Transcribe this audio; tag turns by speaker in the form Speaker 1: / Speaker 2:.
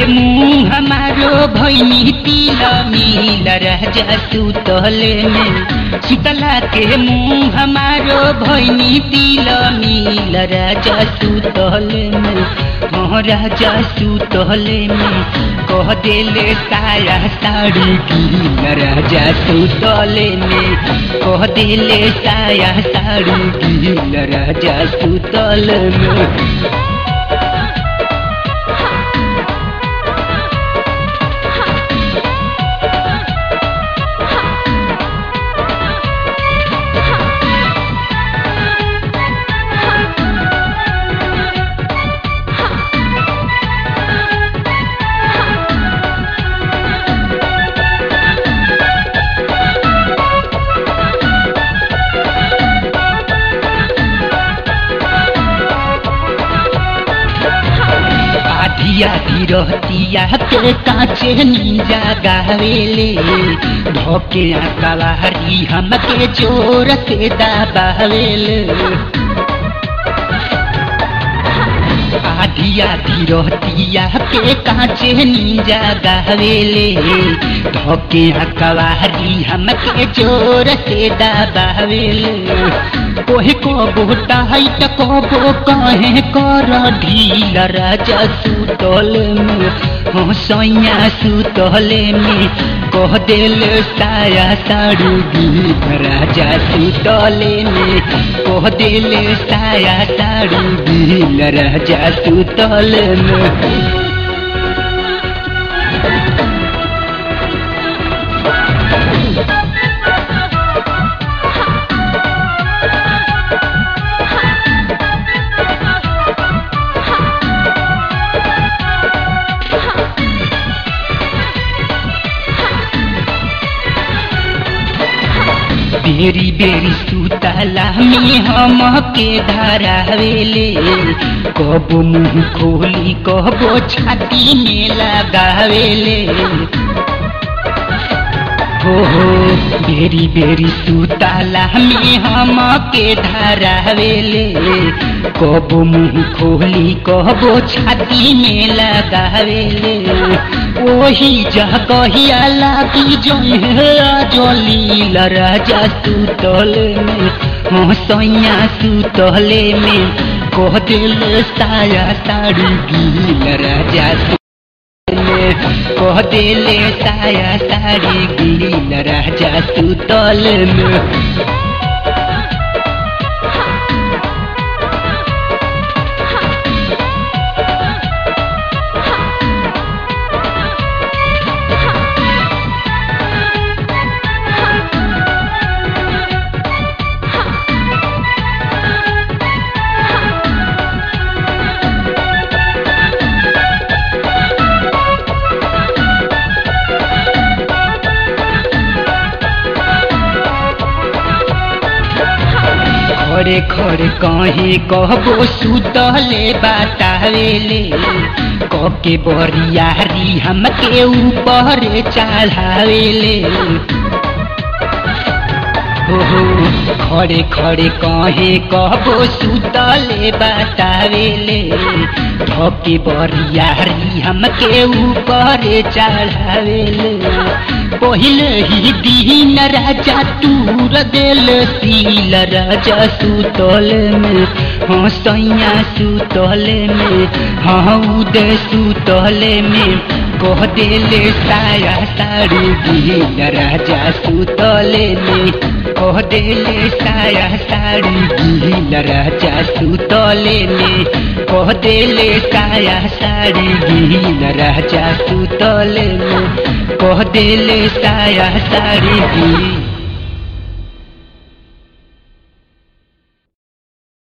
Speaker 1: मुंह हमारो भैनी तिल मिल राजा सुतले में शीतला के मुंह हमारो भैनी तिल मिल राजा सुतले में हाँ राजा सुतले में कह देले साया साड़ी गील राजा सुतले में कह देले साया साड़ी गील राजा सुतले में आधिया रहतिया के काचे नीजा गावेले धोके कवारी हमके जोर से दबावेले आधिया रहतिया के काचे नीजा गावेले धोके कवारी हमके जोर से दबावेले कोहे को बोटा है त कबो कहे कर ढील राजा सुतल में हो सैया सुतले में कह दिल साया साड़ी गील राजा सुतले में कह दिल साया साड़ी गील राजा सुतल में बेरी बेरी सुतला में हम के धरावेले कब मुंह खोली कबो छाती में लगावेले हो हो बेरी बेरी सुतला में हम के धरावेले कब मुंह खोली कबो छाती में लगावेले ओही जगहिया लागी जोली राजा सुतल में हो सैया सुतले में कह दिल साया साड़ी गील राजा में कह दिल साया साड़ी गील राजा सुतल में खड़े खड़े कहे कहबो सुतले बतावेले कके बरियारी हमके ऊपर चढ़ावेले हो खड़े खड़े कहे कहबो सुतले बतावेले धके बरियारी हमके ऊपर चढ़ावेले पहले ही दीन राजा तूर दिल सील राजा सुतल में हाँ सैया सुतल में हाँ उदय सुतल में कह दिल साया साड़ी गील राजा सुतल में कह दिल साया साड़ी गील राजा सुतल में कह दिल साया साड़ी गील राजा सुतल में कह दिल साया साड़ी गील